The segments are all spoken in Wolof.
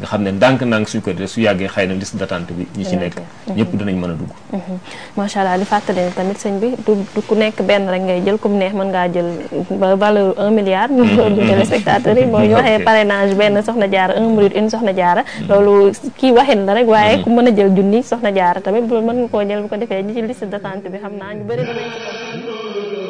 nga xam ne ndànk-ndànk suñ ko def su yàggee xëy na liste d'attente bi ñi ci nekk ñëpp dinañ mën a dugg macha allah di fàttali ne tamit sëñ bi du du ku nekk benn rek ngay jël comme neex mën ngaa jël ba valeur un milliard ñu du téléspectateurs yi mooy ñu waxee parrainage benn soxna jaara un minute une soxna jaara loolu kii waxin la rek waaye ku mën a jël junni soxna jaara tamit bu mën nga koo jël bu ko defee ñi ci liste d'attente bi xam naa ñu bëri dinañ ci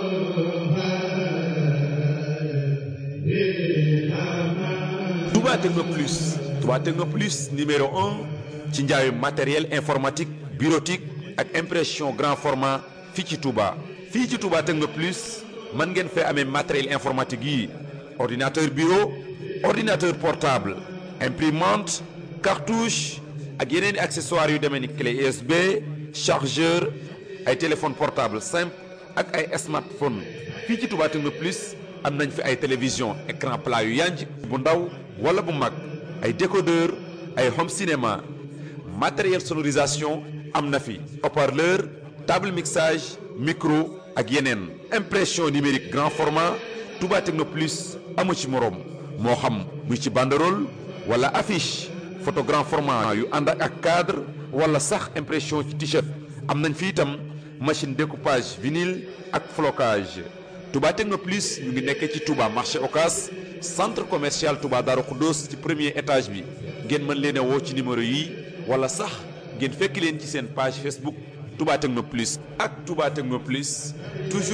Touba Techno Plus Touba Techno Plus numéro un ci njaayu matériel informatique bureautique ak impression grand format fii ci Touba fii ci Touba Techno Plus mën ngeen fee amee matériel informatique yi ordinateur bureau ordinateur portable imprimante cartouche ak yeneen i accessoires yu demee ni clé USB chargeur ay téléphone portable simple ak ay smartphone fii ci Touba Techno Plus am nañ fi ay télévision écran plat yu yanj bu ndaw wala bu mag ay décodeur ay home cinéma matériel sonorisation am na fi haut-parleur table mixage micro ak yeneen impression numérique grand format Touba Techno Plus amu ci moroom moo xam muy ci banderole wala affiche photo grand format yu ànd ak cadre wala sax impression ci t-shirt am nañ fi itam machine découpage vinyle ak flocage Touba Techno Plus ñu ngi nekk ci Touba marché Ocas centre commercial Touba Darou Khoudoss ci premier étage bi ngeen mën leen a woo ci numéro yi wala sax ngeen fekk leen ci seen page Facebook Touba Techno Plus ak Touba Techno Plus toujours